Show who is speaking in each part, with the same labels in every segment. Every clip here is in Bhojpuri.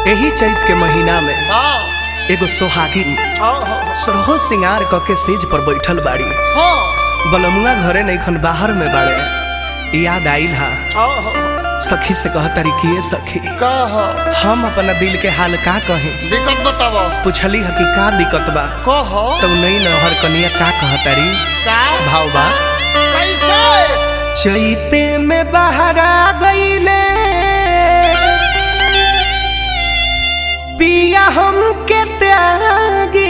Speaker 1: एही चैत के महीना में
Speaker 2: हाँ
Speaker 1: एगो सोहागिन
Speaker 2: हाँ
Speaker 1: सरहो सिंगार क के सेज पर बैठल बाड़ी
Speaker 2: हाँ
Speaker 1: बलमुआ घरे नईखन बाहर में बाड़े याद आइल हा
Speaker 2: हाँ
Speaker 1: सखी से कहतारी कि ये सखी
Speaker 2: कह
Speaker 1: हम अपना दिल के हाल का कही
Speaker 2: दिक्कत बताब
Speaker 1: पूछली ह कि का दिक्कत बा
Speaker 2: कह
Speaker 1: तब नई नहर कनिया का कहतारी
Speaker 2: का
Speaker 1: भाव बा
Speaker 2: कैसे
Speaker 1: चैते में बहरा गईले पिया हम के त्यागी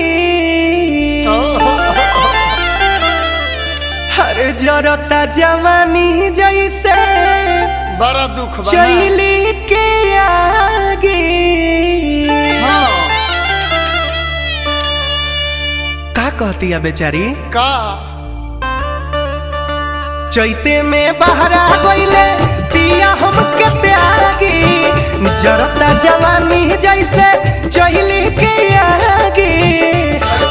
Speaker 1: हर जरता जवानी जैसे
Speaker 2: बड़ा दुख बा ना।
Speaker 1: चैली के आगे
Speaker 2: हाँ
Speaker 1: का कहती है बेचारी
Speaker 2: का
Speaker 1: चैते में बहरा गईले पिया हम के त्यागी जरता जवानी जैसे चैली के आगे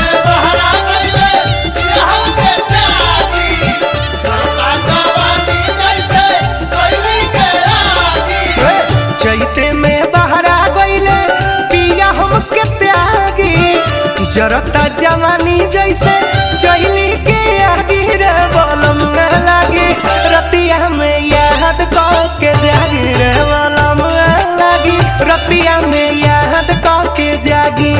Speaker 1: चैते में बहरा गईले पिया हम के त्यागी जरता जवानी जैसे चैली के आगे रे बलम न लागे रतिया में याद क के जागी रे बलम न लागी रतिया में याद क के जागी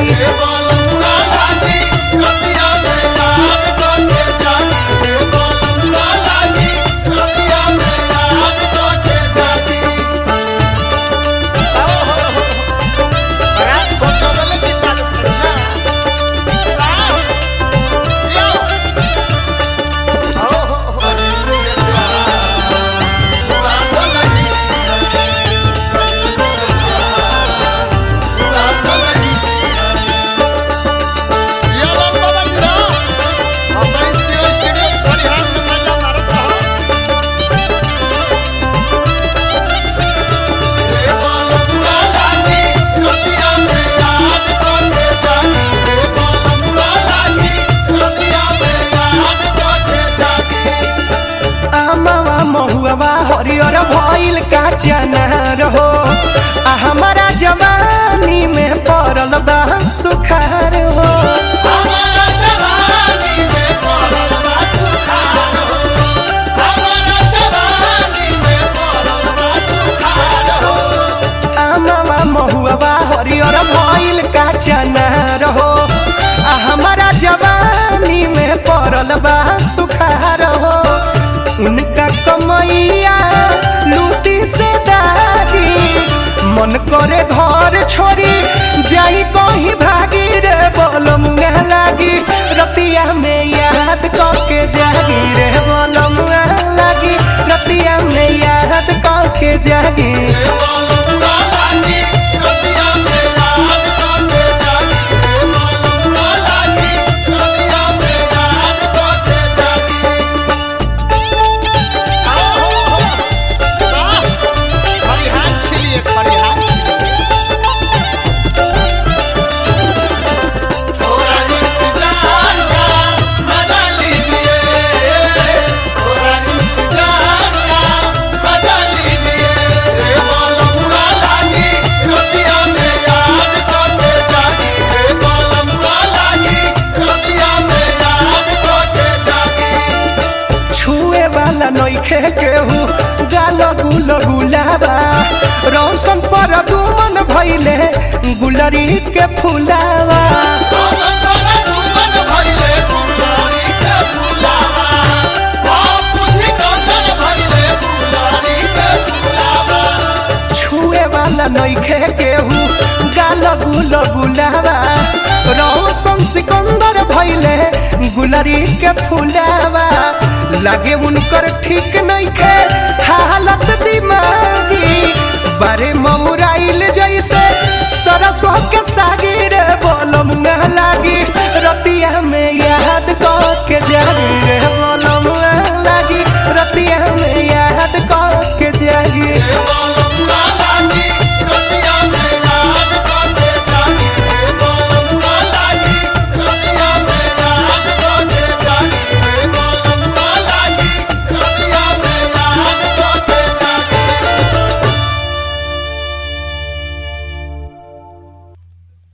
Speaker 1: आमावा महुआवा हरियर भइल का चना रहो आ हमारा जवानी में पड़ल बा सुखार हो आमावा महुआवा हरियर भइल का चना रहो आ हमारा जवानी में पड़ल बा सुखार हो उनका कमैया लूटी से दागी मन करे घर छोड़ी जाई कहीं भागी रे बोलमुआ लागी रतिया में याद के जागी रे बोलमुआ लागी रतिया में याद के जागी छुए वाला नइखे केहू गाल गुल गुलाबा रौशन पर दुमन भइले गुलरी के फुलावा छुए वाला नइखे केहू गाल गुल गुलाबा रौशन सिकंदर भइले गुलरी के फुलावा लागे उनकर ठीक नइखे हालत दिमागी बारे ममुराइल जैसे सरसों के सागिर बोलम न लागी